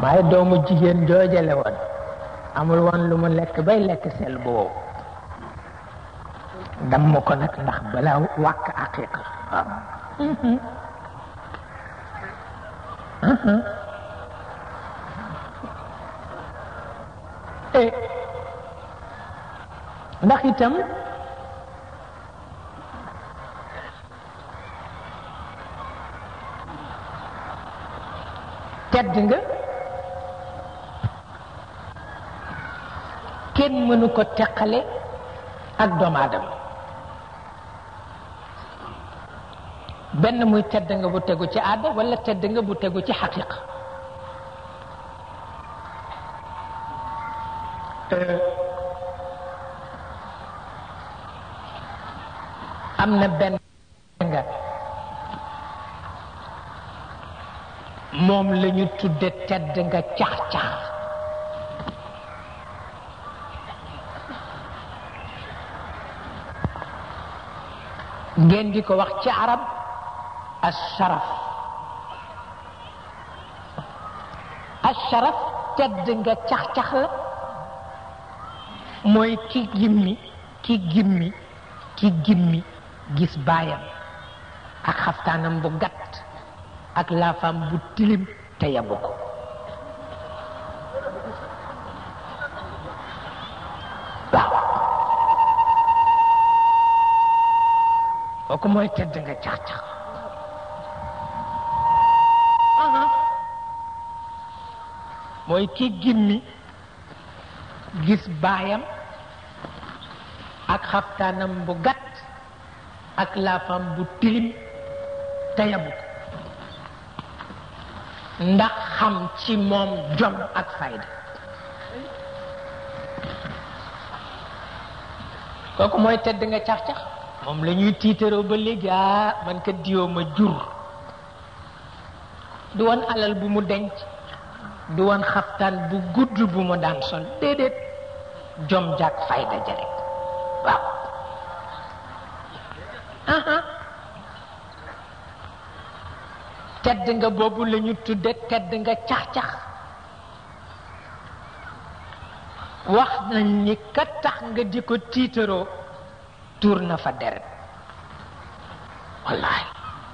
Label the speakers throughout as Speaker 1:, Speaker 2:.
Speaker 1: waaye doomu jigéen joojale woon amul woon lu mu lekk bay lekk sel bu wow damm ko nag ndax balaa wàkk aqiqa waaw ndax itam tedd nga kenn mënu ko teqale ak doomu aadama benn muy tedd nga bu tegu ci aada wala tedd nga bu tegu ci xaqiqa am na benn nga moom la ñu tudde tedd nga cax-cax ngeen di ko wax ci arab asharaf asharaf tedd nga cax-cax la mooy ki gimmi ki gimmi ki gimmi gis baayam ak xaftaanam bu gàtt ak laafam bu tilim te yabu ko waaw kooku mooy tedd nga cax-cax mooy ki gimmi gis baayam ak xaftaanam bu gàtt ak laafam bu tilim te yabu ko ndax xam ci moom jom ak fayda kooku mooy tedd nga cax-cax moom la ñuy tiitaroo ba léegi ah man ka diwoo ma jur du woon alal bu mu denc du woon xaftaan bu gudd bu mu daan sol déedéet jom jàkk fayda ja rek waaw tedd nga boobu la ñu tudde tedd nga cax-cax wax nañ ni ka tax nga di ko tiitaroo tuur na fa deret wallahi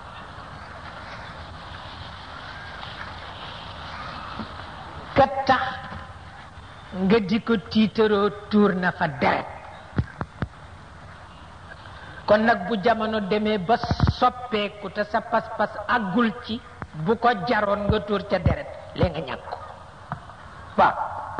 Speaker 1: ka tax nga di ko tiitaroo tuur na fa deret kon nag bu jamono demee ba soppeeku te sa pas-pas àggul ci bu ko jaroon nga tuur ca deret lee nga ñàkk ko waaw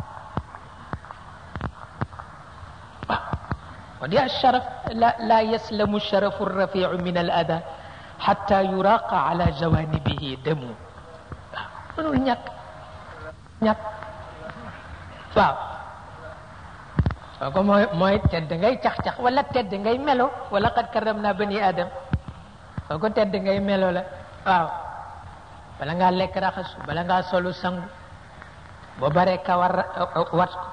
Speaker 1: waaw wa di asharaf la la yaslamu sharafu rafiu min al ada xatta yuraqa ala jawanibihi damu waaw mënul ñàkk ñàkk waaw kooku mooy mooy tedd ngay cax-cax wala tedd ngay melo wala qad karram naa bani adam kooku tedd ngay melo la waaw bala ngaa lekk raxasu bala ngaa solu sangu boo baree kawar wat ko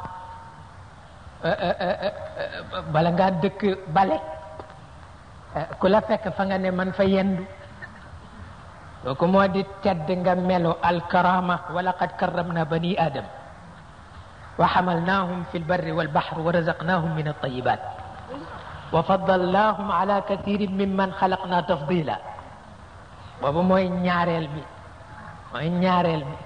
Speaker 1: bala ngaa dëkk bale ku la fekk fa nga ne man fa yendu kooku moo di tedd nga melo alkarama wala qad karram naa bani adam وحملناهم في البر والبحر ورزقناهم من الطيبات وفضلناهم على كثير ممن خلقنا تفضيلا boobu mooy ñaareel bi mooy ñaareel bi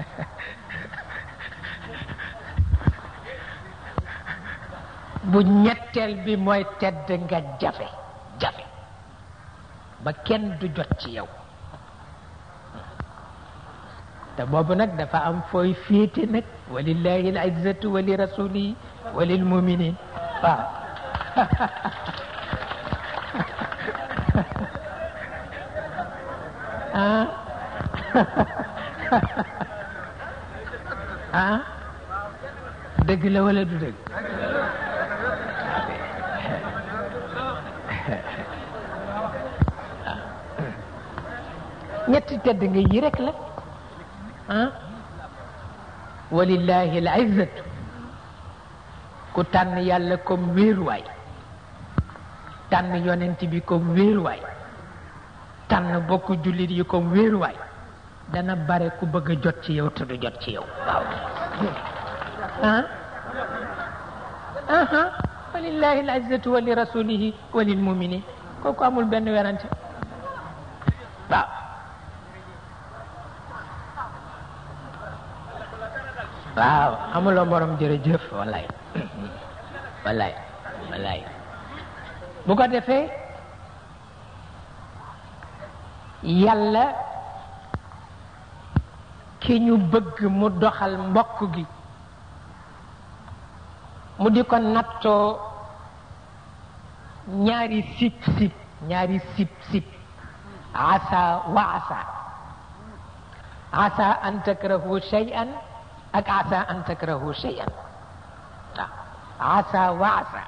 Speaker 1: bu ñetteel bi mooy tedd nga jafe jafe ba kenn du jot ci yow te boobu nag dafa am fooy féete nag walillahi al izzatu wa li rasulihi wa lil muminin waaw ah ah dëgg la wala du dëgg ñetti tedd nga yi rek la ah walillahi al izzatu ku tànn yàlla comme wéeruwaay tànn yonent bi comme wéeruwaay tànn bokk jullit yi comme wéeruwaay dana bare ku bëgg a jot ci yow te du jot ci yow waaw ah aha walillahi alizzatu wa li rasulihi wa lil muminin kooku amul benn werante waaw waaw amuloo morom jërëjëf wallaay wallaay wallaay bu ko defee yàlla ki ñu bëgg mu doxal mbokk gi mu di ko nattoo ñaari sip sip ñaari sip sip asa wa asa asa an takrahu shay'an ak asa an takrahu shay'an waaw asa wa asa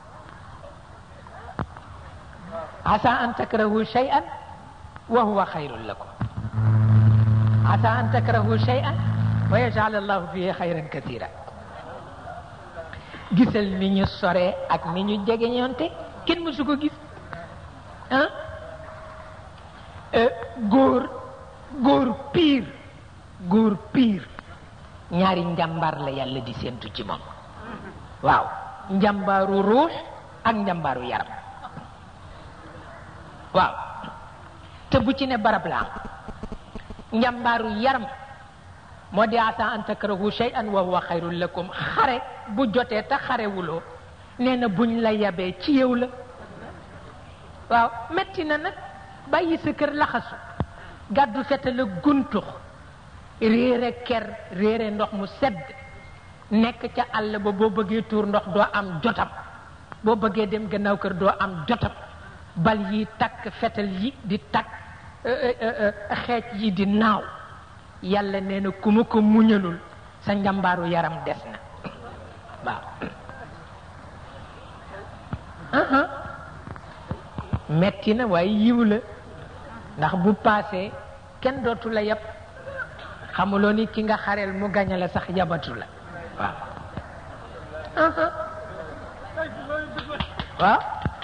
Speaker 1: asa an takrahu shay'an wa huwa khayrun lakum asa an takrahu shay'an wa yaj'al allahu fihi khayran kathira gisal ni ñu sore ak ni ñu jege ñoonte kenn mësu ko gis ah góor góor piir góor piir ñaari njàmbaar la yàlla di séentu ci moom waaw njàmbaaru ruux ak njàmbaaru yaram waaw te bu ci ne barab la am njàmbaaru yaram moo di asa an takrahu shay'an wa huwa xayrun lakum xare bu jotee te xarewuloo nee na buñ la yabee ci yow la waaw metti na nag bàyyi sa kër laxasu gàddu fete la guntux réere ker réere ndox mu sedd nekk ca àll ba boo bëggee tuur ndox doo am jotam boo bëggee dem gannaaw kër doo am jotam bal yi takk fetal yi di takk xeej yi di naaw yàlla nee na ku ma ko muñalul sa njambaaru yaram des na waaw metti na waaye yiw la ndax bu paasee kenn dootu la yab xamuloo ni ki nga xareel mu gañe la sax yabatu la waaw waaw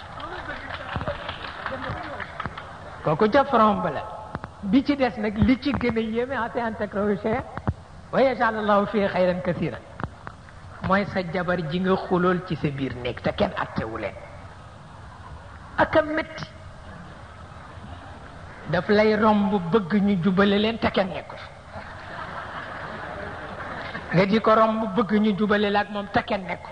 Speaker 1: kooku ca front ba la bi ci des nag li ci gën a yéeme ate an takrahu shay'an wa yaj'al allahu fii xayran kasiran mooy sa jabar ji nga xulool ci sa biir néeg te kenn attewu leen ak a métti daf lay romb bëgg ñu jubale leen te kenn nekku nga di ko romb bëgg ñu jubale la ak moom te kenn nekku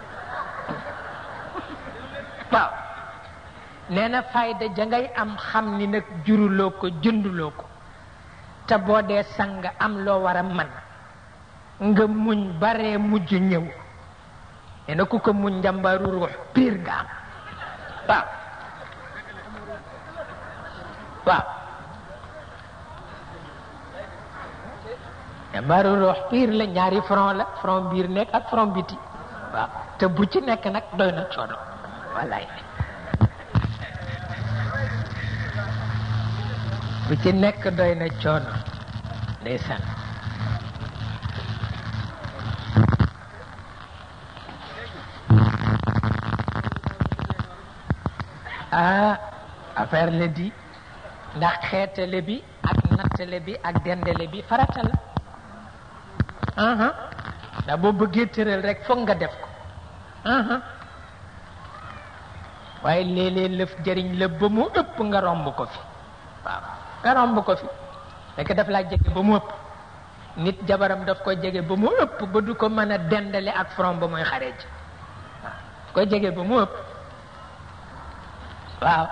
Speaker 1: waaw nee na fayda ja ngay am xam ni nag juruloo ko jënduloo ko te boo dee sang am loo war a man nga muñ baree mujj ñëw nee na ku ko muñ njambaaru ruux piir nga am waaw waaw njambaaru ruux piir la ñaari front la front biir nekk ak front biti waaw te bu ci nekk nag doy na coono wallaay bu ci nekk doy na coono ndeysaan ah affaire la di ndax xeetale bi ak nattale bi ak dendale bi farata la aha ndax boo bëggee tëral rek foog nga def ko aha waaye léeg-léeg lëf jëriñ la ba mu ëpp nga romb ko fi waaw nga romb ko fi fekk daf laa jege ba mu ëpp nit jabaram daf ko jege ba mu ëpp ba du ko mën a dendale ak front ba muy xare ji waaw ko jege ba mu ëpp waaw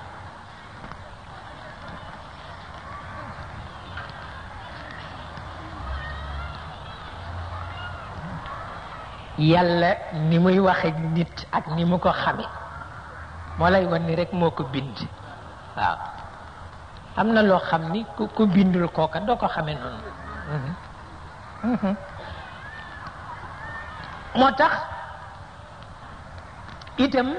Speaker 1: yàlla ni muy waxe nit ak ni mu ko xame moo lay wan ni rek moo ko bind waaw am na loo xam ni ku ku bindul kooka doo ko xame noonu moo tax itam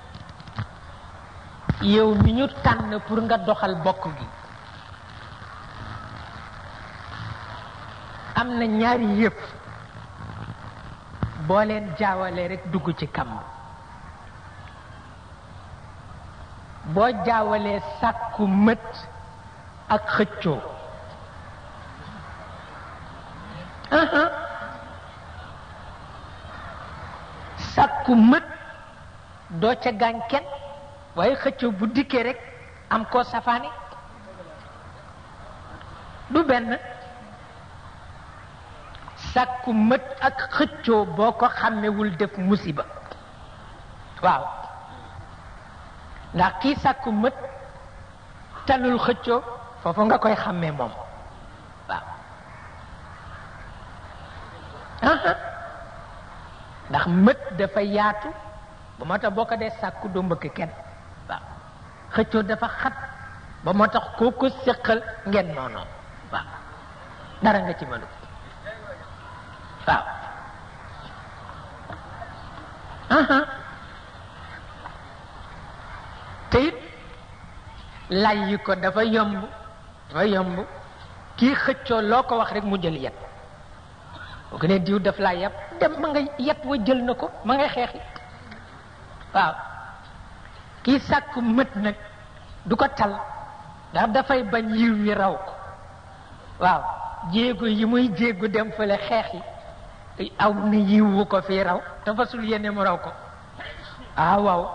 Speaker 1: yow mi ñu tànn pour nga doxal bokk gi am na ñaari yëpp boo leen jaawalee rek dugg ci kamb boo jaawalee sàkku mët ak xëccoo sàkku mët doo ca gaañ kenn waaye xëccoo bu dikkee rek am koo safaani du benn sàkku mët ak xëccoo boo ko xàmmewul def musiba waaw ndax kii sàkku mët talul xëccoo foofu nga koy xàmmee moom waaw ndax mët dafa yaatu ba moo tax boo ko dee sàkku doo mbëkk kenn waaw xëccoo dafa xat ba moo tax koo ko séqal ngeen noonoo waaw dara nga ci mënu waaw te it lay yi ko dafa yomb dafa yomb kii xëccoo loo ko wax rek mu jël yet boo ko ne diw daf laa yab dem ma nga yet wa jël na ko ma ngay xeexi waaw kii sàkku mët nag du ko tal ndax dafay bañ yiw wi raw ko waaw jéego yi muy jéegu dem fële xeex yi aw na yiw wu ko fii raw te fasul yéene mu raw ko ah waaw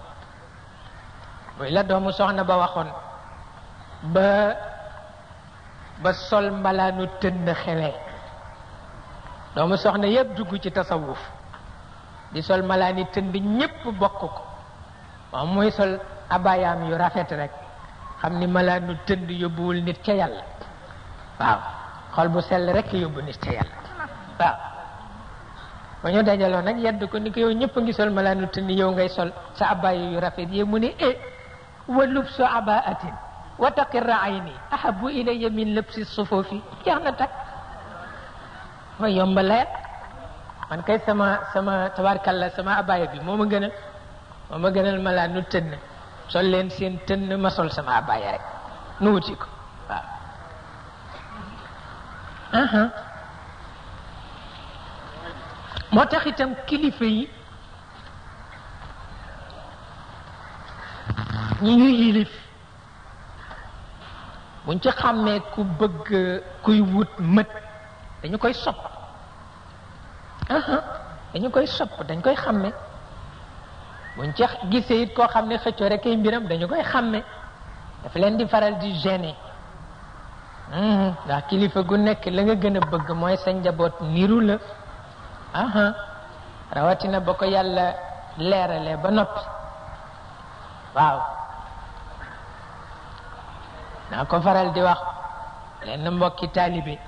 Speaker 1: muy la doomu soxna ba waxoon ba ba sol mbalaanu tënn xewee doomu soxna yépp dugg ci tasawuf di sol malaani tënd ñépp bokk ko moom muy sol abayaam yu rafet rek xam ni malaanu tënd yóbbuwul nit ca yàlla waaw xol bu sell rek yóbbu nit ca yàlla waaw ba ñu dajaloo nag yedd ko ni ko yow ñëpp a ngi sol malaanu tënd yow ngay sol sa abaya yu rafet yi mu ne e wa lubsu abaatin wa taqirra ayni ahabu ilayya min lëbsi sufufi jeex na tak ma yomba leer man kay sama sama tabarkalla sama abaya bi moo ma gënal moo ma gënal malaanu tënn sol leen seen tënn ma sol sama abaya rek nu wuti ko waaw moo tax itam kilifa yi ñi ñu yilif buñ ci xàmmee ku bëgg kuy wut mët dañu koy sopp dañu koy sopp dañ koy xàmme buñ ci gisee it koo xam ne xëccoo rek ay mbiram dañu koy xàmme dafa leen di faral di gêner ndax kilifa gu nekk la nga gën a bëgg mooy sa njaboot niru la aha rawatina ba ko yàlla leeralee ba noppi waaw naa ko faral di wax leen mbokki taalibe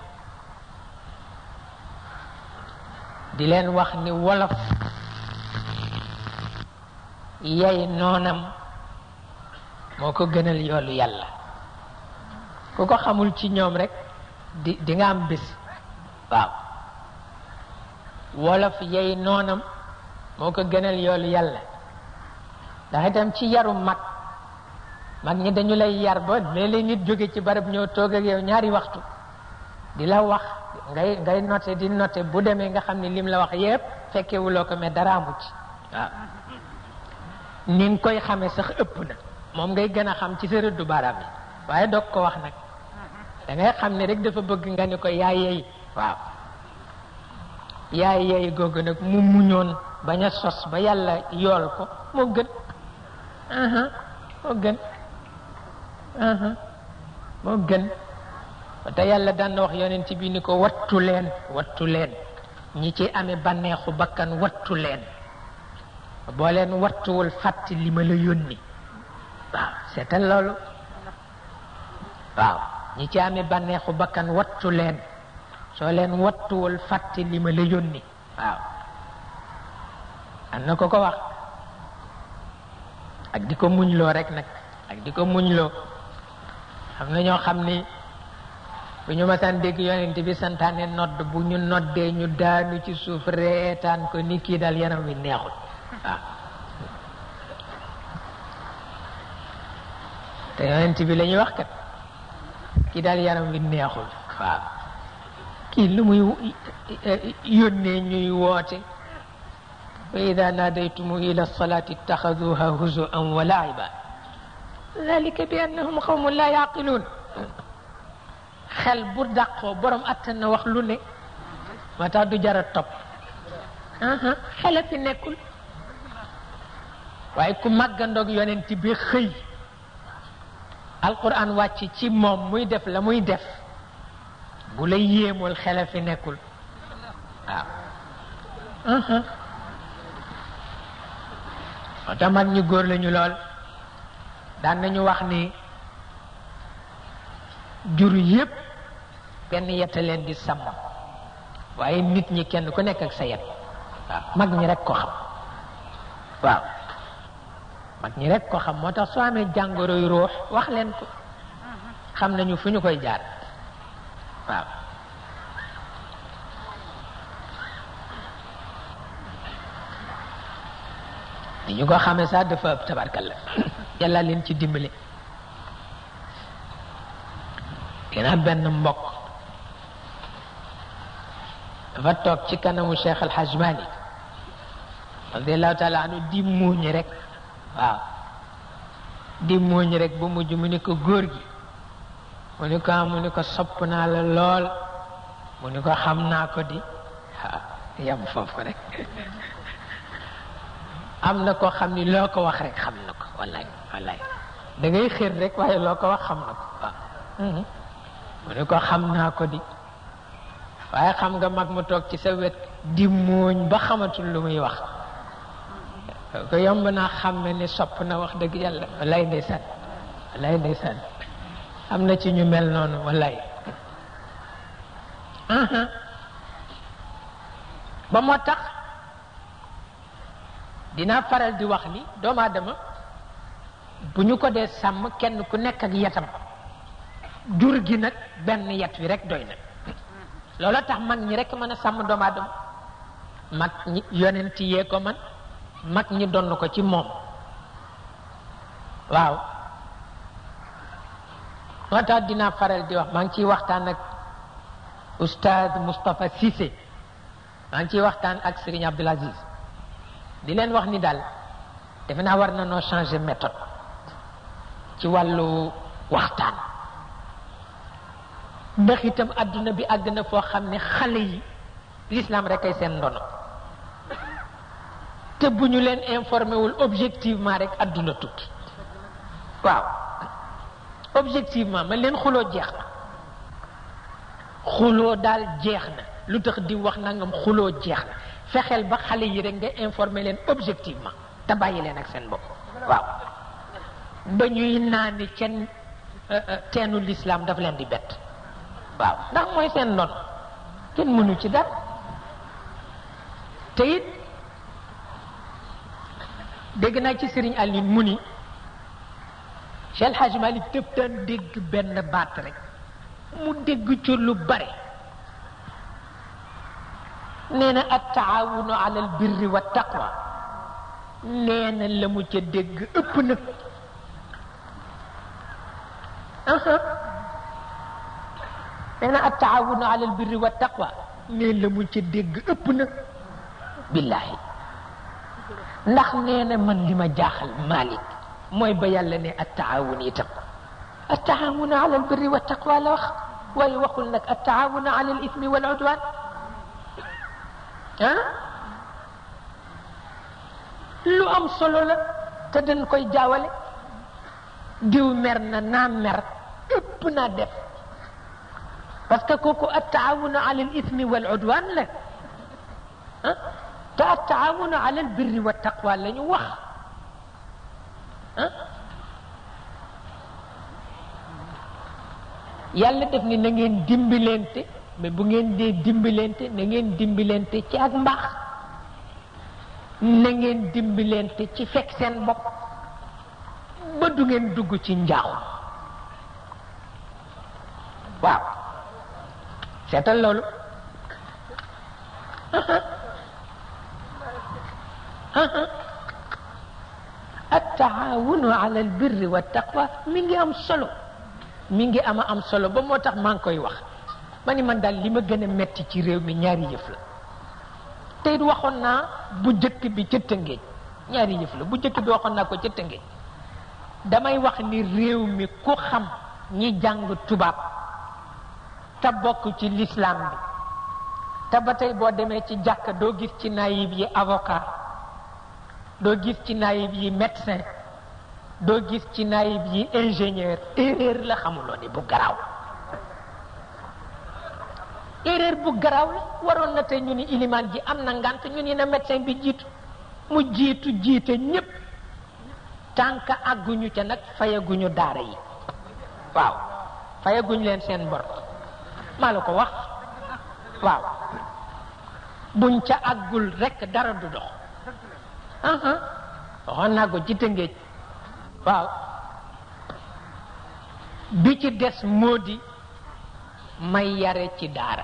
Speaker 1: di leen wax ni wolof yey noonam moo ko gënal yoolu yàlla ku ko xamul ci ñoom rek di di nga am bés waaw wolof yey noonam moo ko gënal yoolu yàlla ndax itam ci yaru mag mag ñi dañu lay yar ba léeg-léeg nit jóge ci barab ñëw toog ak yow ñaari waxtu di la wax ngay ngay noté di noté bu demee nga xam ne lim la wax yépp fekkewuloo ko mais dara amu ci waaw ni nga koy xamee sax ëpp na moom ngay gën a xam ci sa rëddu baaraam yi waaye doog ko wax nag da ngay xam ne rek dafa bëgg nga ni ko yaay yeey waaw yaay yeey googu nag mu muñoon bañ a sos ba yàlla yool ko moo gën moo gën moo gën te yàlla daan na wax yonent bi ni ko wattu leen wattu leen ñi ci amee bànneexu bakkan wattu leen boo leen wattuwul fàtti li ma la yónni waaw seetal loolu waaw ñi ci amee bànneexu bakkan wattu leen soo leen wattuwul fàtti li ma la yónni waaw am na ko ko wax ak di ko muñloo rek nag ak di ko muñloo xam na ñoo xam ni bu ñu masaan dégg yonent bi santaane nodd bu ñu noddee ñu daanu ci suuf reetaan ko ni kii daal yaram wi neexul waaw te yonent bi la ñuy wax kat kii daal yaram wi neexul waaw kii lu muy yónnee ñuy woote wa ida naadaytumu ila salati ittaxaduha huzuan wa laiba dalika bi annahum qawmun la yaqiluun xel bu dàqoo borom attan na wax lu ne moo tax du jara topp xele fi nekkul waaye ku màggandoog yonent bi xëy alquran wàcc ci moom muy def la muy def bu la yéemul xele fi nekkul waaw moo tax mag ñu góor lañu lool daan nañu wax ni jur yépp benn yetta leen di sàmm waaye nit ñi kenn ku nekk ak sa yet waaw mag ñi rek ko xam waaw mag ñi rek ko xam moo tax soo amee jàngoroy ruux wax leen ko xam nañu fu ñu koy jaar waaw di ñu ko xamee sax dafa ëpp tabarkalla yàlla leen ci dimbali gannaaw benn mbokk dafa toog ci kanamu Cheikh El Hadj Malick radiallahu taala anu di muuñ rek waaw di muuñ rek bu mujj mu ni ko góor gi mu ni ko mu ni ko sopp naa la lool mu ni ko xam naa ko di waaw yam foofu rek am na koo xam ni loo ko wax rek xam na ko wallaay wallaay da ngay xër rek waaye loo ko wax xam na ko waaw mu ni ko xam naa ko di waaye xam nga mag mu toog ci sa wet di muuñ ba xamatul lu muy wax ko yomb naa xam ne ni sopp na wax dëgg yàlla wallaay ndeysaan wallaay ndeysaan am na ci ñu mel noonu wallaay ba moo tax dinaa faral di wax ni doomu aadama bu ñu ko dee sàmm kenn ku nekk ak yetam jur gi nag benn yet wi rek doy na loola tax mag ñi rek mën a sàmm doomu aadama mag ñi yonent yee ko man mag ñi donn ko ci moom waaw moo tax dinaa faral di wax maa ngi ciy waxtaan ak oustaz Moustapha Cissé maa ngi ciy waxtaan ak Serigne Abdoul Aziz di leen wax ni daal defe naa war na noo changer méthode ci wàllu waxtaan ndax itam àdduna bi àgg na foo xam ne xale yi l'islam rek ay seen ndono te bu ñu leen informé wul objectivement rek àdduna tukki waaw objectivement man leen xuloo jeex na xuloo daal jeex na lu tax di wax nangam xuloo jeex na fexeel ba xale yi rek nga informé leen objectivement te bàyyi leen ak seen bopp waaw ba ñuy naani kenn teenu l'islam daf leen di bett waaw ndax mooy seen noonu kenn mënu ci dara te it dégg naa ci Serigne Aline mu ni Cheikh El Hadj Malick dëpp daan dégg benn baat rek mu dégg ci lu bare nee na at taawunu ala al birri wa taqwa nee na la mu ca dégg ëpp na nee na at taawunu ala al birri wa taqwa nee la mu ca dégg ëpp na billaahi ndax nee na man li ma jaaxal Malick mooy ba yàlla ne at taawun itam at taawunu ala al birri wa taqwa la wax waaye waxul nag at taawunu ala al ismi wal udwan ah lu am solo la te dañ koy jaawale diw mer na naa mer ëpp naa def parce que kooku at taawunu ala al ismi wal udwan la ah te at taawunu ala al birri wa taqwa la ñu wax ah yàlla def ni na ngeen dimbalante mais bu ngeen dee dimbalante na ngeen dimbalante ci ak mbaax na ngeen dimbalante ci fekk seen bopp ba du ngeen dugg ci njaaxu waaw seetal loolu attaawunu ala albirri wa taqwa mi ngi am solo mi ngi ama am solo ba moo tax maa ngi koy wax ma ni man daal li ma gën a metti ci réew mi ñaari yëf la te it waxoon naa bu jëkk bi ca Tëngéej ñaari yëf la bu jëkk bi waxoon naa ko ca Tëngéej damay wax ni réew mi ku xam ñi jàng tubaab te bokk ci lislaam bi te ba tey boo demee ci jàkk doo gis ci naayib yi avocat doo gis ci naayib yi médecin doo gis ci naayib yi ingénieur erreur la xamuloo ni bu garaaw erreur bu garaaw la waroon na tey ñu ni ilimaan ji am na ngant ñu ni na médecin bi jiitu mu jiitu jiite ñépp tànk àgguñu ca nag fayaguñu daara yi waaw fayaguñu leen seen bor maa la ko wax waaw buñ ca àggul rekk dara du dox aha waxoon naa ko ci tëngéej waaw bi ci des moo di may yare ci daara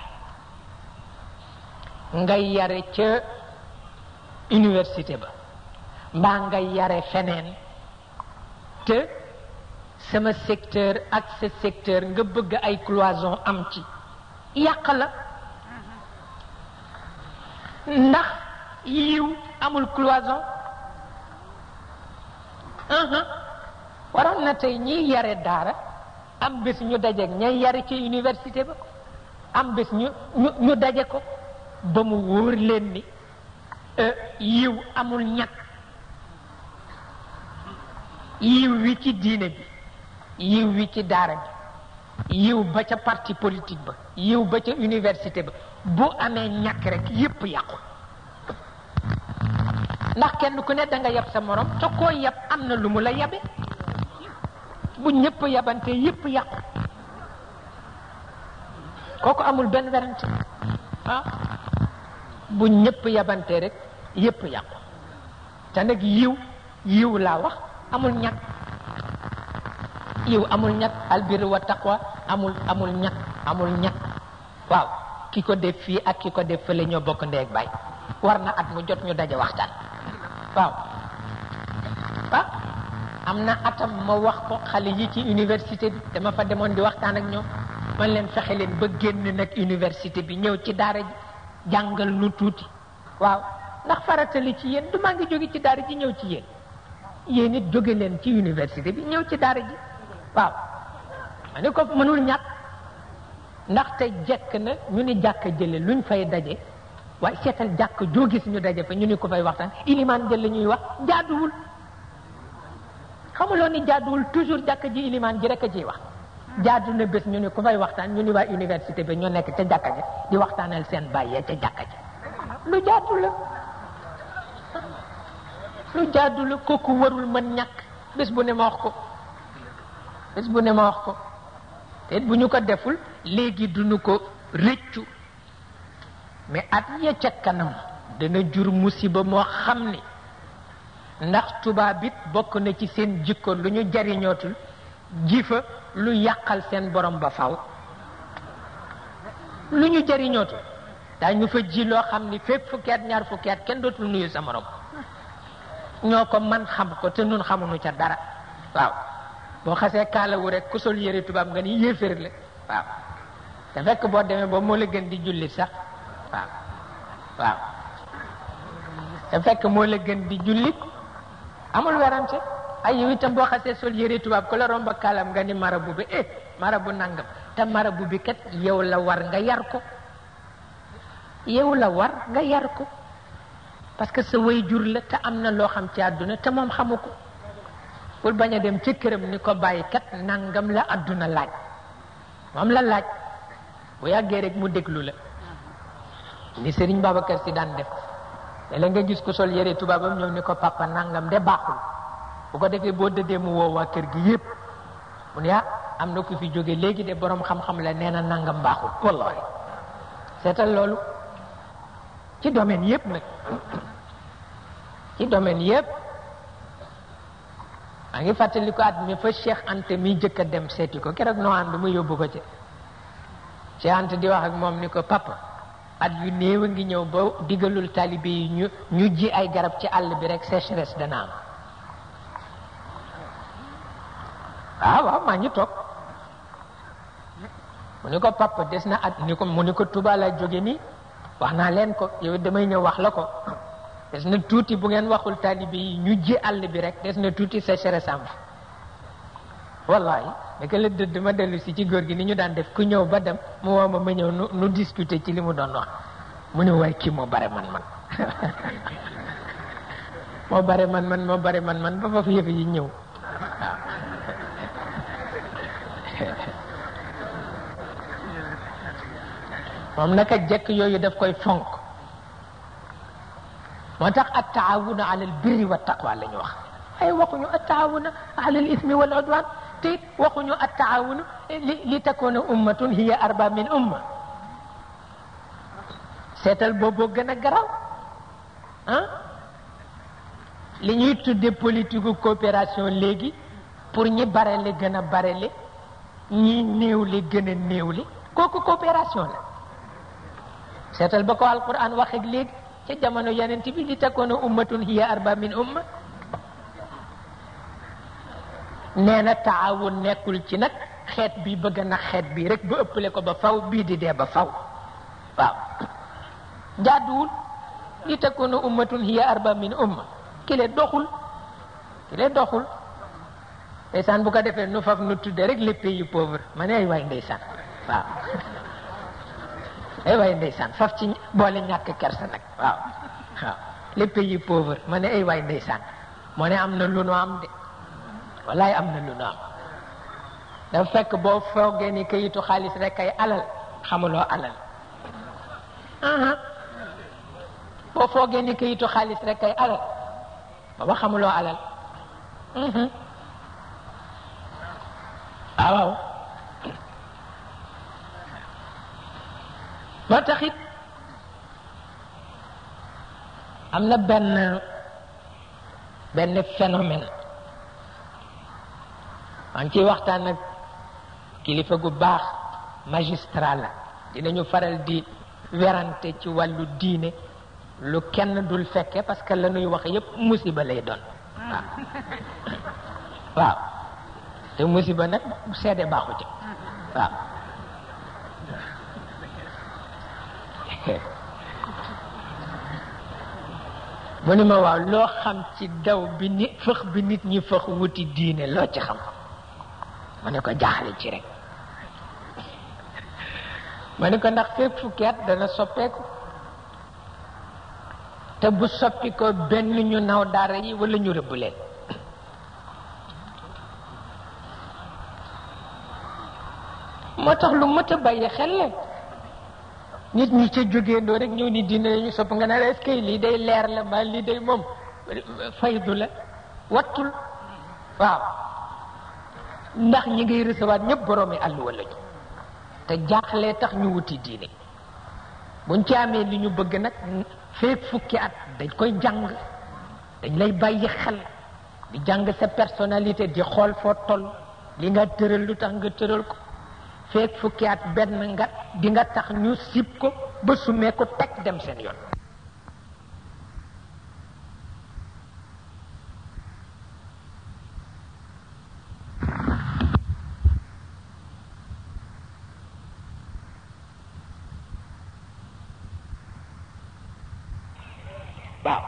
Speaker 1: ngay yare ca université ba mbaa ngay yare feneen te sama secteur ak sa secteur nga bëgg ay cloison am ci yàq la ndax yiw amul cloison waroon na tey ñiy yare daara am bés ñu dajeek ñay yare ci université ba am bés ñu ñu ñu daje ko ba mu wóor leen ni yiw amul ñàkk yiw wi ci diine bi yiw wi ci daara bi yiw ba ca parti politique ba yiw ba ca université ba bu amee ñàkk rek yépp yàqu ndax kenn ku ne da nga yab sa morom te koo yab am na lu mu la yabe bu ñëpp yabante yépp yàqu kooku amul benn werante ah bu ñëpp yabante rek yépp yàqu te nag yiw yiw laa wax amul ñàkk yiw amul ñàkk albir wa taqwa amul amul ñàkk amul ñàkk waaw ki ko def fii ak ki ko def fële ñoo bokk ndeeg baay war na at mu jot ñu daje waxtaan waaw ah am na atam ma wax ko xale yi ci université bi dama fa demoon di waxtaan ak ñoom man leen fexe leen ba génn nag université bi ñëw ci daara ji jàngal nu tuuti waaw ndax faratali ci yéen du maa ngi jóge ci daara ji ñëw ci yéen yéen it jóge leen ci université bi ñëw ci daara ji waaw ma ne ko mënul ñàkk ndaxte jekk na ñu ni jàkk jële luñ fay daje waaye seetal jàkk joo gis ñu daje fa ñu ni ko fay waxtaan ilimaan jël la ñuy wax jaaduwul xamuloo ni jaaduwul toujours jàkk ji ilimaan ji rek a ciy wax jaadu na bés ñu ni ku fay waxtaan ñu ni waa université bi ñoo nekk ca jàkka ja di waxtaanal seen bàyyee ca jàkka ja lu jaadu la lu jaadu la kooku warul mën ñàkk bés bu ne ma wax ko bés bu ne ma wax ko te bu ñu ko deful léegi duñu ko rëccu mais at ya ca kanam dana jur musiba moo xam ni ndax tubaab it bokk na ci seen jikko lu ñu jariñootul jifa lu yàqal seen borom ba faw lu ñu jariñootul daañu fa ji loo xam ni fépp fukki at ñaar fukki at kenn dootul nuyu sa morom ñoo ko man xam ko te nun xamuñu ca dara waaw boo xasee kaalawu rek ku sol yëre tubaab nga ni yéeféer la waaw te fekk boo demee ba moo la gën di jullit sax waaw waaw te fekk moo la gën di jullit amul werante ay yow itam boo xasee sol yëre tubaab ko la romba kaalam nga ni marabu bi eh marabu nangam te marabu bi kat yow la war nga yar ko yow la war nga yar ko parce que sa way jur la te am na loo xam ci àdduna te moom xamu ko bul bañ a dem ci këram ni ko bàyyi kat nangam la àdduna laaj moom la laaj bu yàggee rek mu déglu la ni Serigne Babacar si daan def léeg nga gis ko sol yére tubaabam ñëw ni ko papa nangam de baaxul bu ko defee boo dëddee mu woo waa kër gi yépp mu ne ah am na ku fi jóge léegi de borom xam-xam la nee na nangam baaxul wallahi seetal loolu ci domaine yépp nag ci domaine yépp maa ngi fàttali ko at mi fa Cheikh Anta mi jëkk a dem seeti ko keroog noo ànd mu yóbbu ko ci Cheikh Anta di wax ak moom ni ko papa at yu néew a ngi ñëw ba digalul talibe yi ñu ñu ji ay garab ci àll bi rek sécheresse dana am waaw waaw maa ngi toog mu ni ko papa des na at ni ko mu ni ko Tuuba laa jóge nii wax naa leen ko yow damay ñëw wax la ko des na tuuti bu ngeen waxul taalibe yi ñu ji àll bi rek des na tuuti sécheresse am wallahi naka la dëdd ma dellu si ci góor gi ni ñu daan def ku ñëw ba dem mu woo ma ma ñëw nu nu discuter ci li mu doon wax mu ne waaye kii moo bare man man moo bare man man moo bare man man ba foofu yëf yi ñëw waaw moom naka jekk yooyu daf koy fonk moo tax at taawuna ala al birri wa taqwa la ñu wax ay waxuñu at taawuna ala al ismi wal udwan te it waxuñu at taawunu li li takuna ummatun hiya arba min umma seetal booboo gën a garaw ah li ñuy tudde politique coopération léegi pour ñi barele gën a barele ñi néewle gën a néewle kooku coopération la seetal ba ko alquran wax ak léegi ca jamono yeneen bi li takkoona ummatun hiya arba min umma nee na taawun nekkul ci nag xeet bi bëgg na xeet bi rek ba ëppale ko ba faw bii di dee ba faw waaw jaaduwul li takkoona ummatun hiya arba min umma kile doxul kile doxul ndeysaan bu ko defee nu faf nu tudde rek les pays pauvres ma ne ay waay ndeysaan waaw ay waay ndeysaan faf ci boole ñàkk kersa nag waaw waaw les pays pauvres ma ne ay waay ndeysaan moo ne am na lu nu am de wallaay am na lu nu am dafa fekk boo foogee ni kayitu xaalis rek ay alal xamuloo alal boo foogee ni kayitu xaalis rek ay alal baba xamuloo alal waaw moo taxit am na benn benn phénomène maa ngi ciy waxtaan ak kilifa gu baax magistrat la dinañu faral di werante ci wàllu diine lu kenn dul fekke parce que la ñuy wax yépp musiba lay doon waaw waaw te musiba nag seede baaxu ci waaw mu ni ma waaw loo xam ci daw bi nit fëx bi nit ñi fëx wuti diine loo ci xam ma ne ko jaaxle ci rek ma ne ko ndax fépp fukki at dana soppeeku te bu soppi ko benn ñu naw daara yi wala ñu rëbb leen moo tax lu mët a bàyyi xel la nit ñi ca jógeendoo rek ñëw ni dina ñu sopp nga ne la est-ce que lii day leer la mbaa lii day moom faydu la wattul waaw ndax ñi ngay recevoir ñëpp boroomi àll wala ñu te jaaxlee tax ñu wuti diine buñ ci amee li ñu bëgg nag feek fukki at dañ koy jàng dañ lay bàyyi xel di jàng sa personnalité di xool foo toll li nga tëral lu tax nga tëral ko feek fukki at benn nga di nga tax ñu sib ko ba sumee ko teg dem seen yoon waaw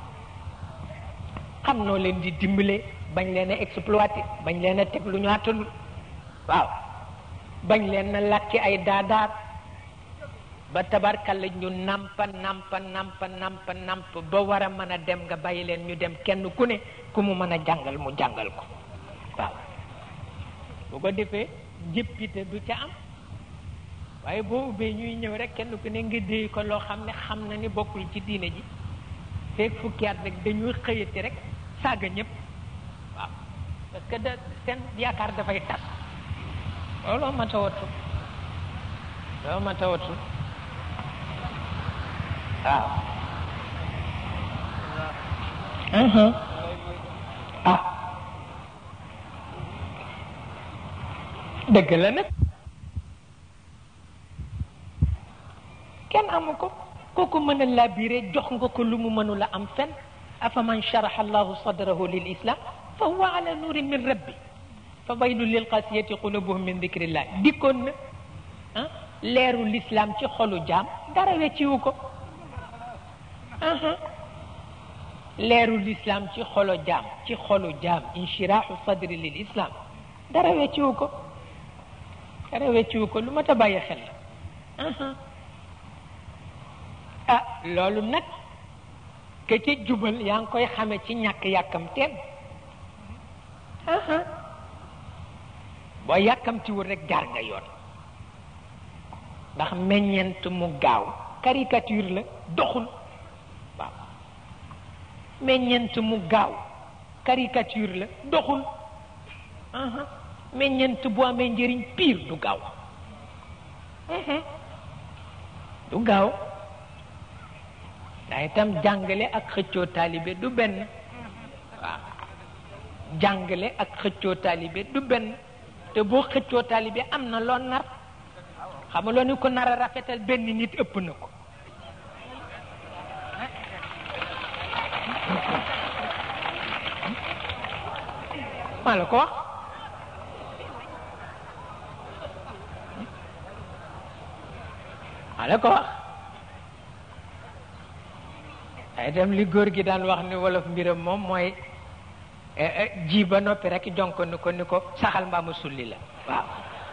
Speaker 1: xam noo leen di dimbale bañ leen a exploité bañ leen a teg lu ñu àttalul waaw bañ leen na làkki ay daadaar ba tabarkalla ñu nampa nampa nampa nampa namp ba war a mën a dem nga bàyyi leen ñu dem kenn ku ne ku mu mën a jàngal mu jàngal ko waaw bu ko defee jëppite du ca am waaye boo ubbee ñuy ñëw rek kenn ku ne nga déy ko loo xam ne xam na ni bokkul ci diine ji feeg fukki at rek dañuy xëyati rek saaga ñëpp waaw parce que da seen yaakaar dafay tas looloo ma tawatu looloo ma tawatu waaw ah dëgg la nag kenn amu ko kooku mën a labiré jox nga ko lu mu mënula am fen afa man sharaha allahu sadrahu lil islam fa huwa ala nurin min rabbi fa waylun lil qasiyati qulubuhum min dicrillah dikkoon na ah leeru l'islam ci xolu jaam dara wecciwu ko leeru l'islam ci xolu jaam ci xolu jaam inshirahu sadri lil islam dara wecciwu ko dara wecciwu ko lu mat a bàyyi xel la ah loolu nag ke ca jubal yaa ngi koy xame ci ñàkk yàkkamteem boo yàkkamtiwul rek jaar nga yoon ndax meññeent mu gaaw caricature la doxul waaw meññeent mu gaaw caricature la doxul meññeent bu amee njëriñ piir du gaaw du gaaw daa itam jàngale ak xëccoo taalibe du benn waaw jàngale ak xëccoo taalibe du benn te boo xëccoo taalibe am na loo nar xam nga loo ni ko nar a rafetal benn nit ëpp na ko maa la ko wax maa la ko wax ay dem li góor gi daan wax ni wolof mbiram moom mooy ji ba noppi rek jonk ni ko ni ko saxal mbaa ma sulli la waaw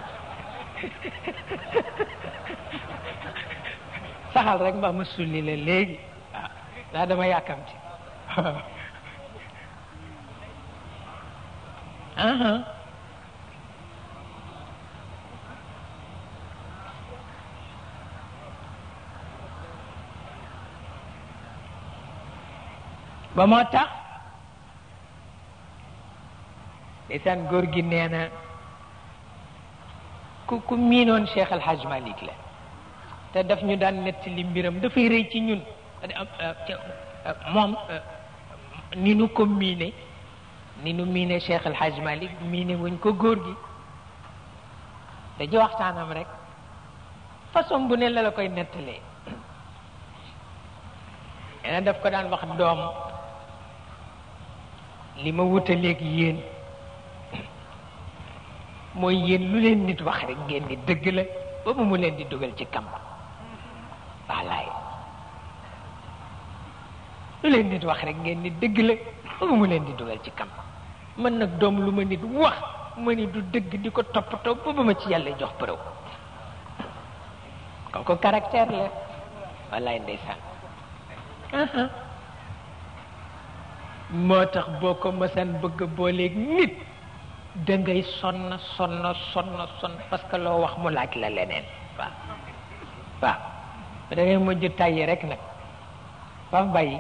Speaker 1: saxal rek mbaa ma sulli la léegi waaw daa dama yàkkamti aha ba moo tax ndeysaan góor gi nee na ku ku miinoon Cheikh Al Hadj Malick la te daf ñu daan nettali mbiram dafay rëy ci ñun moom ni nu ko miine ni nu miine Cheikh El Hadj Malick miine wuñ ko góor gi dañu waxtaanam rek façon bu ne la la koy nettalee nee na daf ko daan wax doom li ma wutaleeg yéen mooy yéen lu leen nit wax rek ngeen ni dëgg la ba mu mu leen di dugal ci kamb wallaay lu leen nit wax rek ngeen ni dëgg la ba mu mu leen di dugal ci kamb man nag doom lu ma nit wax ma ni du dëgg di ko toppatoo ba ba ma ci yàlla jox përëw kooku caractère la wallaay ndeysaan moo tax boo ko mësan bëgg booleeg nit da ngay sonn sonn sonn sonn parce que loo wax mu laaj la leneen waaw waaw da ngay mujj tàyyi rek nag fa bàyyi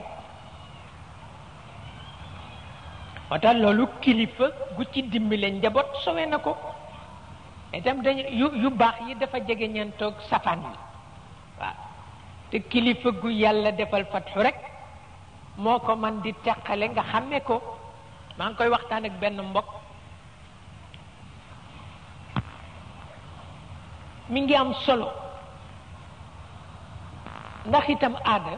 Speaker 1: moo tax loolu kilifa gu ci dimbale njaboot sowe na ko itam dañu yu yu baax yi dafa jege ñeen toog safaan yi waaw te kilifa gu yàlla defal fatxu rek moo ko man di teqale nga xàmme ko maa ngi koy waxtaan ak benn mbokk mi ngi am solo ndax itam aada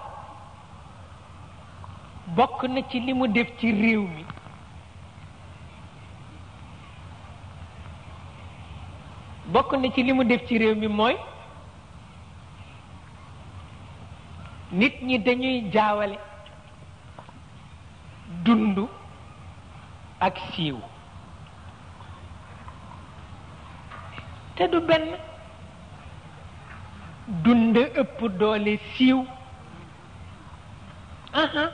Speaker 1: bokk na ci li mu def ci réew mi bokk na ci li mu def ci réew mi mooy nit ñi dañuy jaawale dund ak siiw te du benn dund ëpp doole siiw aha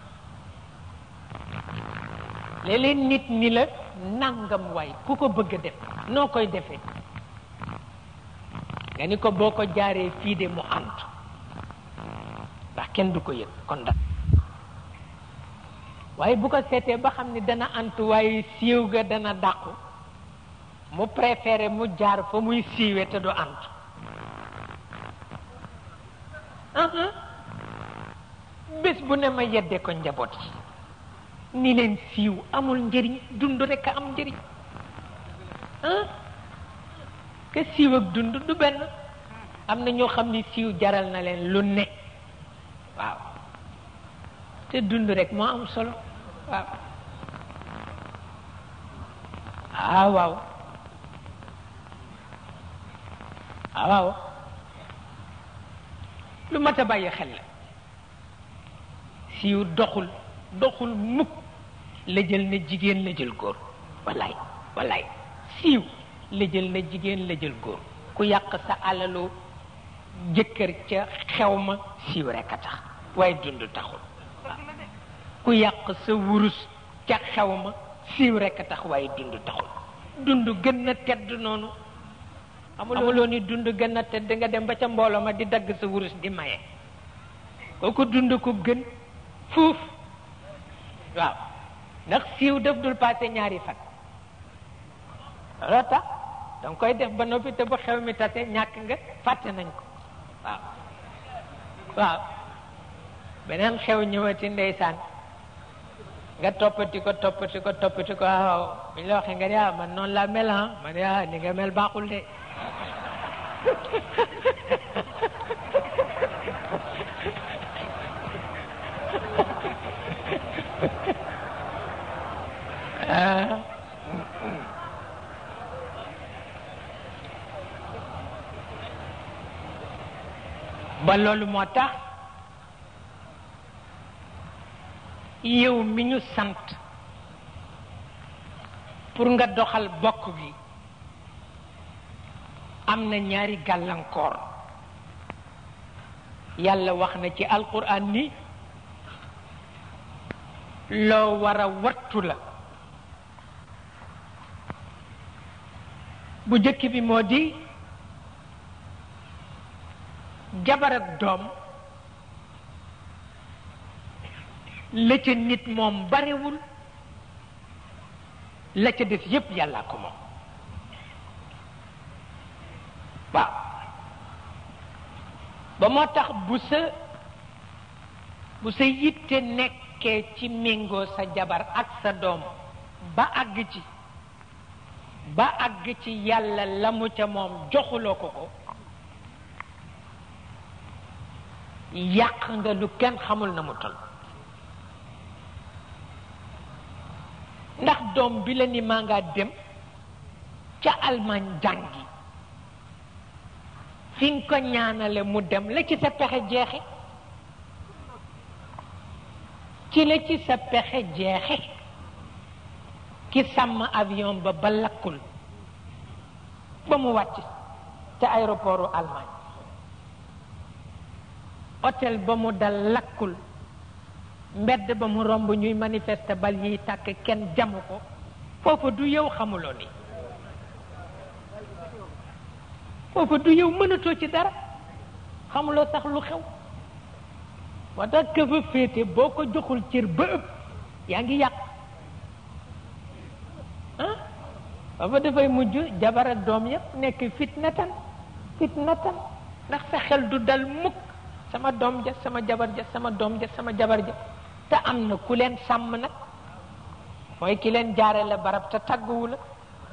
Speaker 1: léeg-léeg nit ñi la nangam waay ku ko bëgg a def noo koy defee nga ni ko boo ko jaaree fii de mu ànd ndax kenn du ko yëg kon da waaye bu ko seetee ba xam ni dana antu waaye siiw ga dana dàqu mu préféré mu jaar fa muy siiwee te du antu bés bu ne ma yedde ko njaboot yi ni leen siiw amul njëriñ dund rekk a am njëriñ ke siiw ak dund du benn am na ñoo xam ni siiw jaral na leen lu ne waaw te dund rek moo am solo waaw ah waaw ah waaw lu mat a bàyyi xel la siiw doxul doxul mukk la jël na jigéen la jël góor wallaay wallaay siiw la jël na jigéen la jël góor ku yàq sa alalu jëkkër ca xew ma siiw rekk a tax waaye dund taxul ku yàq sa wurus ca xew ma siiw rekk a tax waaye dund taxul dund gën na tedd noonu amuloo ni dund gën na tedd nga dem ba ca mbooloo ma di dagg sa wurus di maye kooku dund ko gën fuuf waaw ndax siiw def dul passé ñaari fan looloo tax danga koy def ba noppi te bu xew mi tase ñàkk nga fàtte nañ ko waaw waaw beneen xew ñëwati ndeysaan nga toppati ko toppati ko toppati ko waaw bi ñu la waxee nga ne ah man noonu laa mel ah man ah ni nga mel baaxul de ba loolu moo tax yow mi ñu sant pour nga doxal bokk gi am na ñaari gàllankoor yàlla wax na ci alquran ni loo war a wattu la bu jëkk bi moo di jabar ak doom la ca nit moom barewul la ca def yépp yàlla ko moom waaw ba moo tax bu sa bu sa yitte nekkee ci méngoo sa jabar ak sa doom ba àgg ci ba àgg ci yàlla la mu ca moom joxuloo ko ko yàq nga lu kenn xamul na mu toll ndax doom bi la ni maa ngaa dem ca Allemagne jàngi fi nga ko ñaanale mu dem la ci sa pexe jeexe ci la ci sa pexe jeexe ki sàmm avion ba ba lakkul ba mu wàcc ca aéroportu Allemagne hôtel ba mu dal lakkul mbedd ba mu romb ñuy manifester bal yiy tàkk kenn jamu ko foofa du yow xamuloo ni foofa du yow mënatoo ci dara xamuloo sax lu xew moo tax ka fa féete boo ko joxul cër ba ëpp yaa ngi yàq ah foofa dafay mujj jabar ak doom yépp nekk fitnatan fitnatan ndax sa xel du dal mukk sama doom ja sama jabar ja sama doom ja sama jabar ja te am na ku leen sàmm nag mooy ki leen jaare la barab te tàgguwu la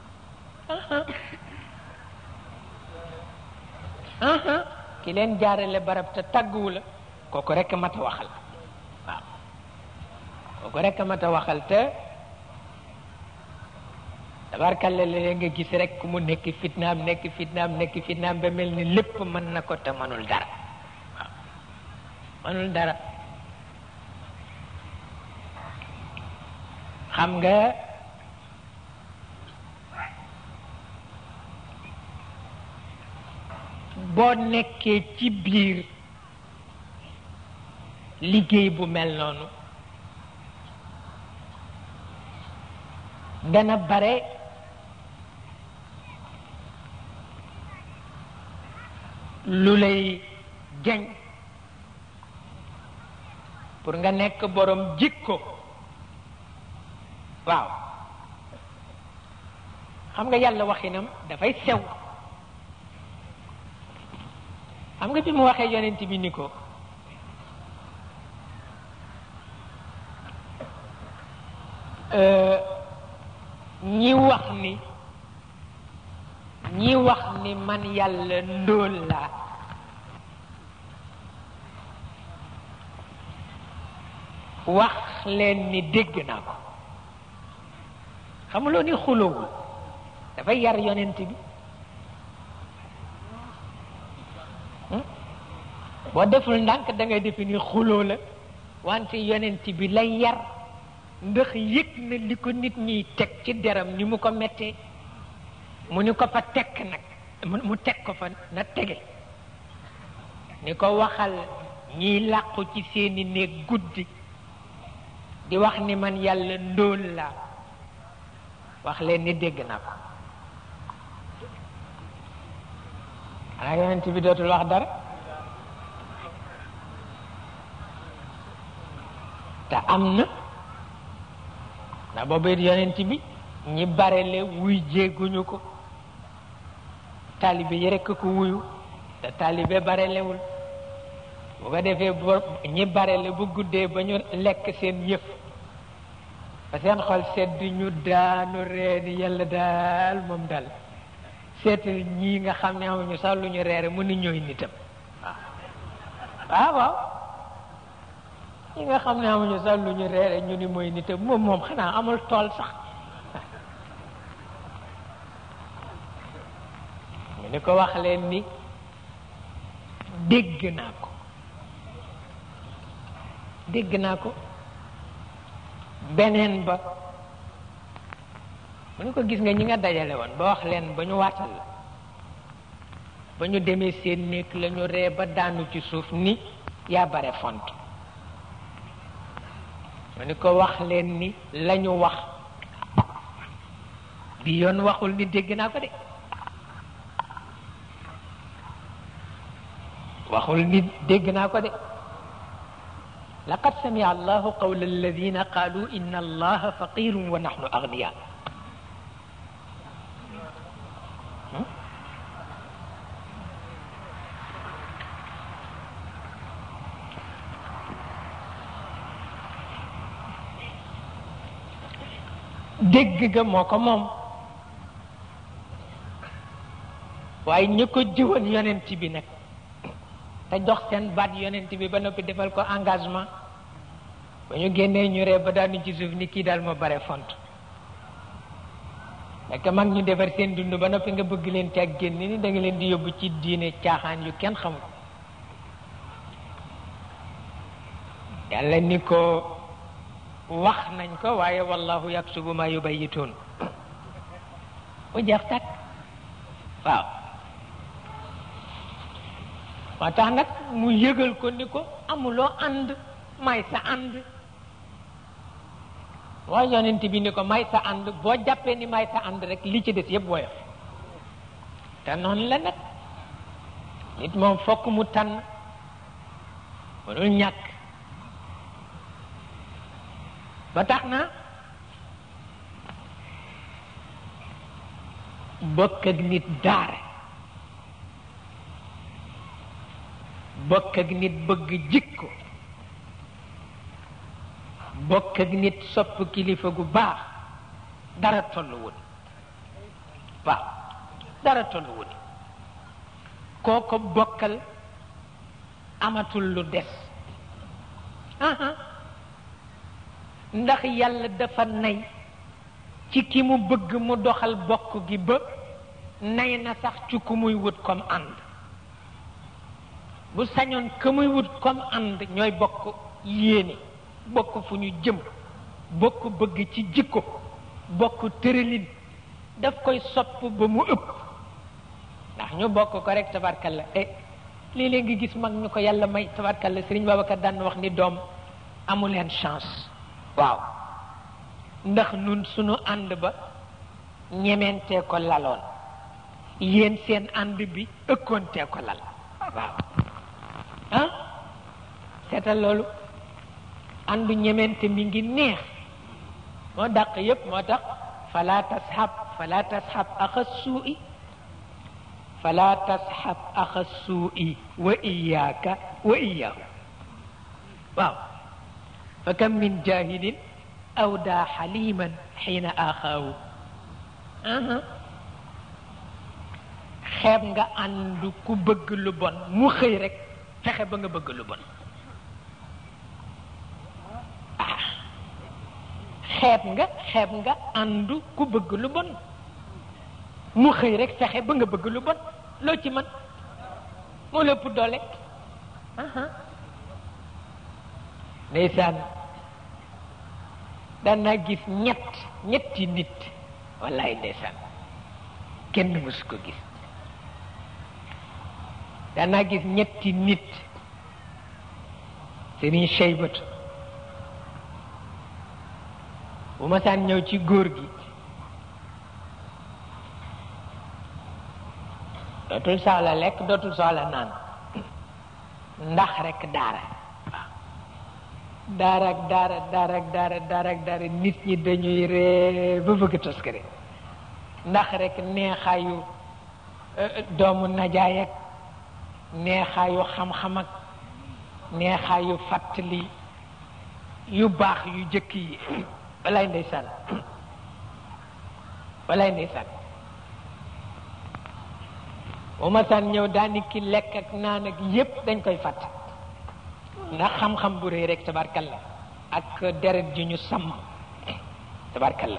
Speaker 1: ki leen jaare la barab te tàgguwu la kooku rekk mat a waxal waaw kooku rekk mat a waxal te tabarkalla la nga gis rek ku mu nekk fitnaam nekk fitnaam nekk fitnaam ba mel ni lépp mën na ko te mënul dara waaw mënul dara xam nga boo nekkee ci biir liggéey bu mel noonu dana bare lu lay jañ pour nga nekk borom jikko waaw xam nga yàlla waxinam dafay sew xam nga bi mu waxee yonent bi ni ko ñi wax ni ñi wax ni man yàlla ndóol laa wax leen ni dégg naa ko xamuloo ni xulowul dafay yar yonent bi boo deful ndànk da ngay defe ni xuloo la wante yonent bi lay yar ndax yëg na li ko nit ñiy teg ci deram ni mu ko mettee mu ni ko fa tekk nag mu teg ko fa na tege ni ko waxal ñiy làqu ci seeni néeg guddi di wax ni man yàlla ndóol la wax leen ni dégg na ko xanaa yonent bi dootul wax dara te am na ndax boobu it yonent bi ñi barele wuy jéeguñu ko taalibe yi rekk ko wuyu te taalibe barelewul bu ko defee bo ñi barele bu guddee ba ñu lekk seen yëf ba seen xol sedd ñu daanu reeni yàlla daal moom daal seetal ñii nga xam ne amuñu sax lu ñu reere mu ni ñooy nitam waaw waaw ñi nga xam ne amuñu sax lu ñu reere ñu ni mooy nitam moom moom xanaa amul tool sax mu ni ko wax leen ni dégg naa ko dégg naa ko beneen ba mu ni ko gis nga ñi nga dajale woon ba wax leen ba ñu waatal la ba ñu demee seen néeg la ñu ree ba daanu ci suuf ni yaa bare font mu ni ko wax leen ni la ñu wax bi yoon waxul ni dégg naa ko de waxul ni dégg naa ko de laqad samia allahu qawla alladina qalu inna allaha faqirun wa nahnu agniya dégg ga moo ko moom waaye ñi ko jiwoon yonent bi nag te jox seen baat yonent bi ba noppi defal ko engagement ba ñu génnee ñu ree ba daanu ci suuf ni kii daal ma bare font fekk mag ñu defar seen dund ba noppi nga bëgg leen ci ak génn ni da nga leen di yóbbu ci diine caaxaan yu kenn xamul yàlla ni ko wax nañ ko waaye wallahu yaktubu ma yubayituun mu jeex tàkk waaw moo tax nag mu yëgal ko ni ko amuloo ànd may sa ànd waaye yonent bi ni ko may sa ànd boo jàppee ni may sa ànd rek li ci des yëpp woyof te noonu la nag nit moom fokk mu tànn mënul ñàkk ba tax na bokk ak nit daara bokk ak nit bëgg jikko bokk ak nit sopp kilifa gu baax dara tollu wut waaw dara tollu wut koo ko bokkal amatul lu des ndax yàlla dafa nay ci ki mu bëgg mu doxal bokk gi ba nay na sax ci ku muy wut comme ànd bu sañoon ka muy wut comme ànd ñooy bokk yéene bokk fu ñu jëm bokk bëgg ci jikko bokk tëralin daf koy sopp ba mu ëpp ndax ñu bokk ko rek tabarkalla eh léeg-léeg nga gis mag ñu ko yàlla may tabarkalla Sëriñ Babacar daan wax ni doom amu leen chance waaw ndax nun sunu ànd ba ñementee ko laloon yéen seen ànd bi ëkkoontee ko lal waaw ah seetal loolu àndu ñemente mi ngi neex moo dàq yépp moo tax fala tashab fala tashab axa suu'i fala tashab axa suu'i wa iyaaka wa iyaahu waaw fa kam min jahilin awda xaliman xiina axaawu xeeb nga ànd ku bëgg lu bon mu xëy rek fexe ba nga bëgg lu bon ah xeeb nga xeeb nga ànd ku bëgg lu bon mu xëy rek fexe ba nga bëgg lu bon loo ci man moo lépp doole ndeysaan daan naa gis ñett ñetti nit wallaay ndeysaan kenn mësu ko gis danaa gis ñetti nit sëriñ Cheybatu bu ma saan ñëw ci góor gi dootul soxla lekk dootul soxla naan ndax rek daara waaw daara ak daara daara ak daara daara ak daara nit ñi dañuy ree ba bëgg toskare ndax rek neexaayu doomu najaay ak neexaayu xam-xam ak neexaayu fàttali yu baax yu jëkk yi walaay ndeysaan walaay ndeysaan bu ma saan ñëw daani ki lekk ak naan ak yépp dañ koy fàtte ndax xam-xam bu rëy rek tabarkalla ak deret ji ñu sàmm tabarkalla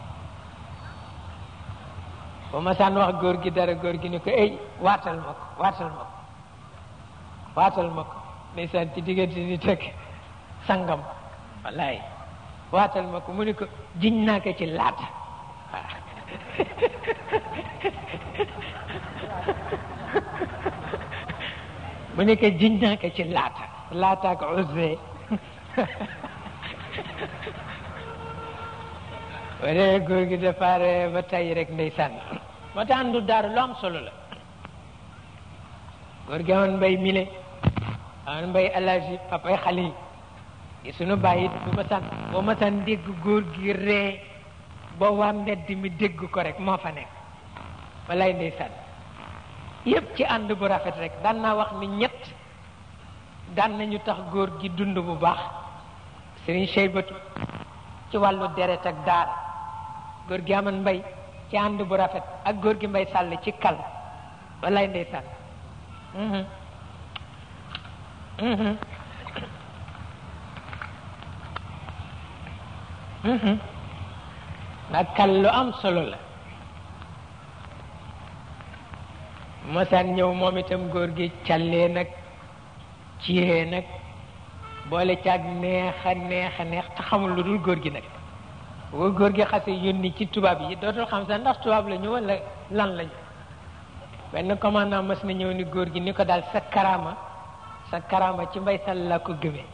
Speaker 1: bu ma saan wax góor gi dara góor gi ni ko ey waatal ma ko waatal ma ko waatal ma ko ndeysaan ci diggante ni teg sangam wallaay waatal ma ko mu ni ko jiñ naa ko ci laata waaw mu ni ko jiñ naa ko ci laata laata ak usbe wala góor gi dafa ree ba tey rek ndeysaan moo tax àndu daaru lu am solo la góor gi amoon mbay mile amoon mbay alaji papay xale yi di sunu bàyyi bu ma san boo ma san dégg góor gi ree ba waa mbedd mi dégg ko rek moo fa nekk walay ndeysaan yépp ci ànd bu rafet rek daan naa wax ni ñett daan nañu tax góor gi dund bu baax sëriñ Cheybatu ci wàllu deret ak daara góor gi amoon mbay ci ànd bu rafet ak góor gi mbay sàll ci kal walay ndeysaan nag kal lu am solo la mosaan ñëw moom itam góor gi callee nag ciyee nag boole caag neex a neex a neex te xamul lu dul góor gi nag bu góor gi xase yónni ci tubaab yi dootul xam sax ndax tubaab la ñu wala lan lañu benn commandant mas na ñëw ni góor gi ni ko daal sa karama sa karama ci mbay sal la ko gëmee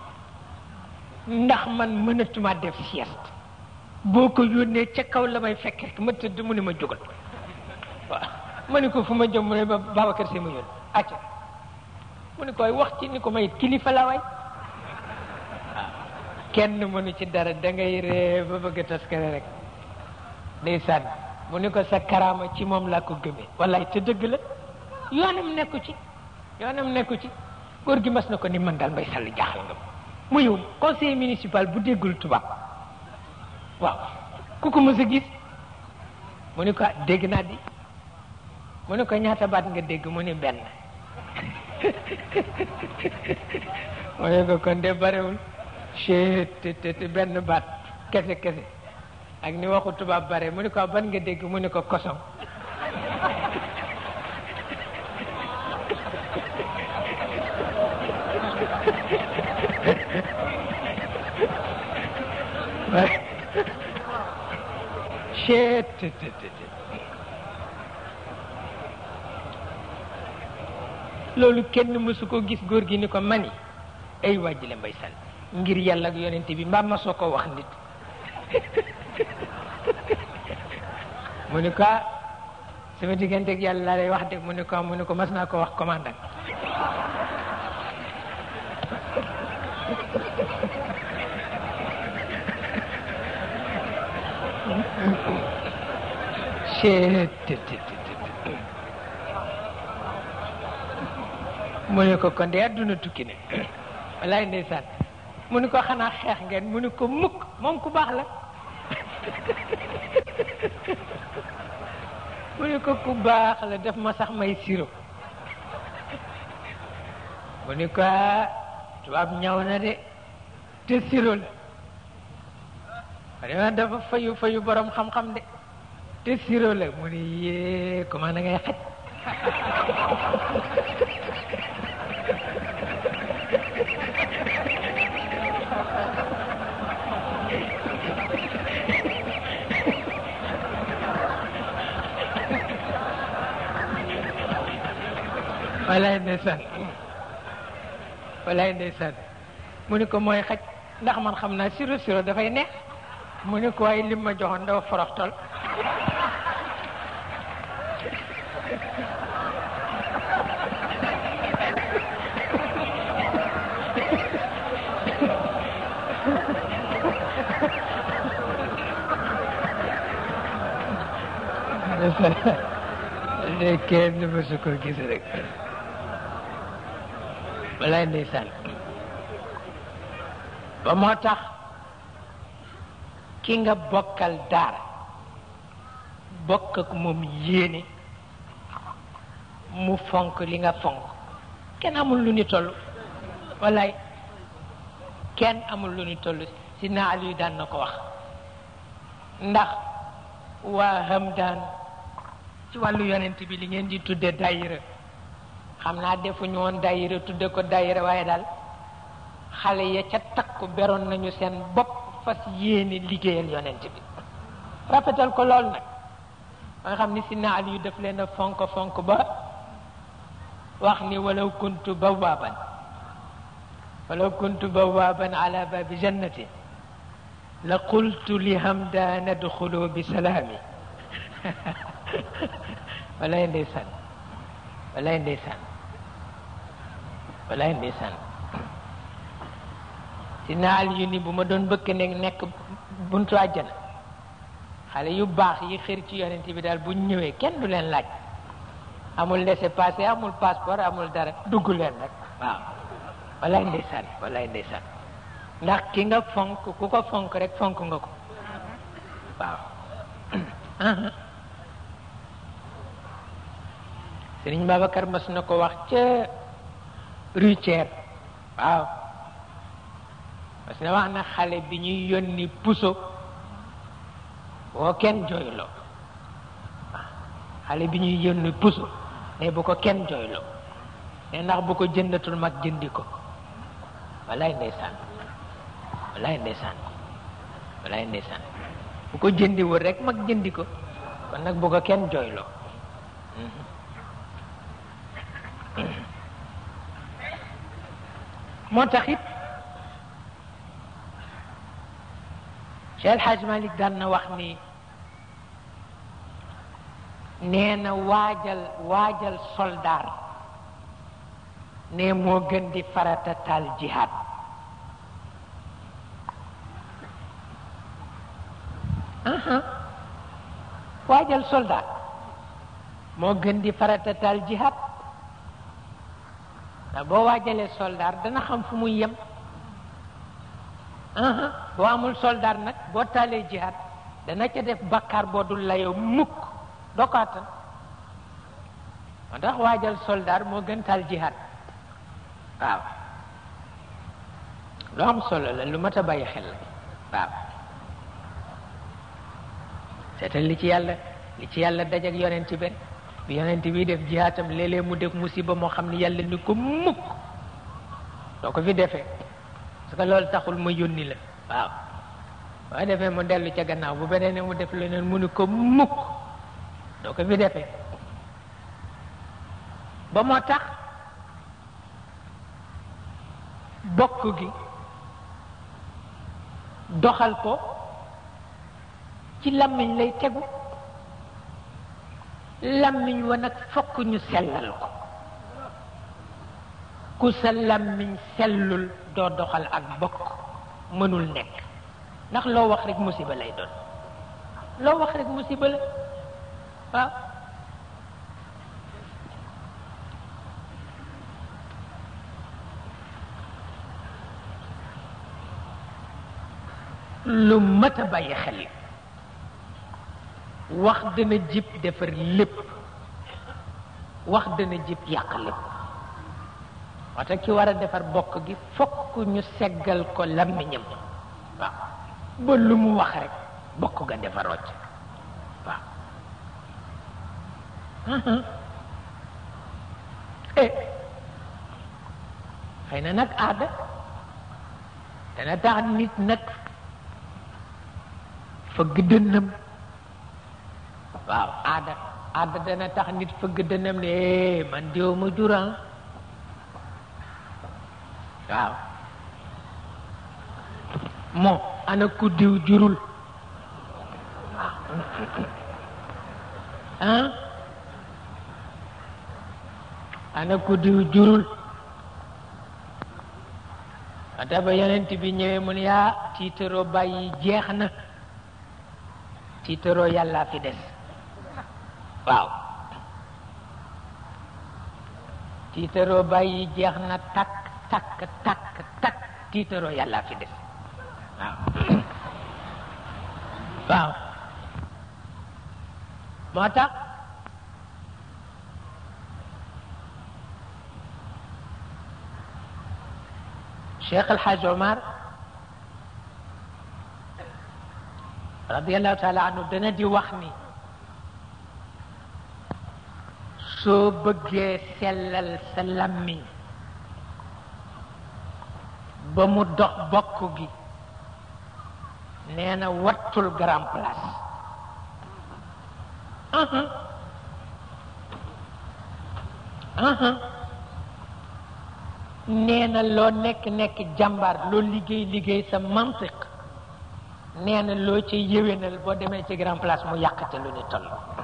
Speaker 1: ndax man mënatuma def sieste boo ko yónnee ca kaw la may fekk rek ma tëdd mu ne ma jógal waaw ma ni ko fu ma jëm mu ne ba Babacar Si ma yónni acca mu ni koy wax ci ni ko may kilifa la waay waaw kenn mënu ci dara da ngay ree ba bëgg a taskare rek ndeysaan mu ni ko sa karaama ci moom laa ko gëmee wallaay te dëgg la yoonam nekku ci yoonam nekku ci góor gi mas na ko ni man daal mbay sàll jaaxal nga mu yow conseil municipal bu déggul tubaab waaw ku ko mës a gis mu ni ko dégg naa di mu ni ko ñaata baat nga dégg mu ni benn mu ne ko kon de barewul chet te benn baat kese kese ak ni waxu tubaab bare mu ni ko ban nga dégg mu ni ko kosom chet loolu kenn mësu ko gis góor gi ni ko mani ay wàjjile mbay sal ngir yàlla ak yonente bi mbaa ma soo ko wax nit mu ni ko sama diggante ak yàlla laa lay wax de mu ni ko mu ni ko mas naa ko wax commandant mu ne ko kon de àdduna tukki ne walaay ndeysaan mu ni ko xanaa xeex ngeen mu ni ko mukk moom ku baax la mu ni ko ku baax la def ma sax may siro mu ni ko tubaab ñaw na de te siro la vraiment dafa fayu fayu borom xam-xam de te siro la mu ni yee comment na ngay xaj walaay ndeysaan walaay ndeysaan mu ni ko mooy xaj ndax man xam naa siro siro dafay neex mu ni ko waaye lim ma joxoon dafa foroxtol de kenn mësu ko gis rek walaay ndeysaan ba moo tax ki nga bokkal daara bokk ak moom yéene mu fonk li nga fonk kenn amul lu ni toll walaay kenn amul lu ni toll si naal yu daan na ko wax ndax waa Hamdaan ci wàllu yonent bi li ngeen di tudde dayira xam naa defuñu woon dayira tudde ko dayira waaye daal xale ya ca takku beroon nañu seen bopp fas yéene liggéeyal yonent bi rafetal ko lool nag ba nga xam ni si naal yu def leen a fonk fonk ba wax ni walaw kuntu bawaaban walaw kuntu bawaaban ala babi jannati la qultu li hamdaan adxulu bi salaami walay ndeysaan walay ndeysaan walay ndeysaan si naal yu ni bu ma doon bëkk ne nekk buntu àjjana xale yu baax yi xër ci yonent bi daal bu ñëwee kenn du leen laaj amul laissez-passer amul passeport amul dara dugg leen rek waaw walay ndeysaan walay ndeysaan ndax ki nga fonk ku ko fonk rek fonk nga ko waaw Sëriñ Babacar mas na ko wax ca rue Thiers waaw mas na wax na xale bi ñuy yónni puso boo kenn jooyloo waaw xale bi ñuy yónni puso ne bu ko kenn jooyloo ne ndax bu ko jëndatul mag jëndi ko walaay ndeysaan walaay ndeysaan walaay ndeysaan bu ko jëndiwul rek mag jëndi ko kon nag bu ko kenn jooyloo moo tax it Cheikh El Hadj Malick daan na wax ni nee na waajal waajal soldaar ne moo gën di farata taal jihaad waajal soldaar moo gën di farata taal jihaad ndax boo waajalee soldaar dana xam fu muy yem boo amul soldaar nag boo taalee jihaad dana ca def bakkaar boo dul layoo mukk doo ko attan moo tax waajal soldaar moo gën taal jihaad waaw lu am solo la lu mat a bàyyi xel la waaw seetal li ci yàlla li ci yàlla daj ak yonent bi bi yonent bi def jihaatam léeg-léeg mu def musiba moo xam ne yàlla ni ko mukk doo ko fi defee parce que loolu taxul ma yónni la waaw boo defee mu dellu ca gannaaw bu beneen mu def leneen mu ni ko mukk doo ko fi defee ba moo tax bokk gi doxal ko ci làmmiñ lay tegu làmmiñ wa nag fokk ñu sellal ko ku sa làmmiñ sellul doo doxal ak bokk mënul nekk ndax loo wax rek musiba lay doon loo wax rek musiba la waaw lu mat a bàyyi xel wax dana jib defar lépp wax dana jib yàq lépp wata ki war a defar bokk gi fokk ñu seggal ko làmmiñam waaw ba lu mu wax rek bokk ga defaroo ci waaw eh xëy na nag aada dana tax nit nag fëgg dënnam waaw aada àdd dana tax nit fëgg dënam ne eh man diw ma juran waaw moo ana ku diw jurul ah ana ku diw jurul ata ba yonent bi ñëwee mu ne yaa tiitaroo bàyyi jeex na tiitaroo yàlla fi des waaw tiitaroo bàyyi jeex na takk takk takk takk tiitaroo yàlla fi des waaw waaw moo tax Cheikh El Hadj Omar radiallahu taala anhu dana di wax ni soo bëggee sellal sa lammiñ ba mu dox bokk gi nee na wattul grand place nee na loo nekk nekk jàmbaar loo liggéey liggéey sa mantiq nee na loo ci yéwénal boo demee ci grand place mu yàqate lu ni toll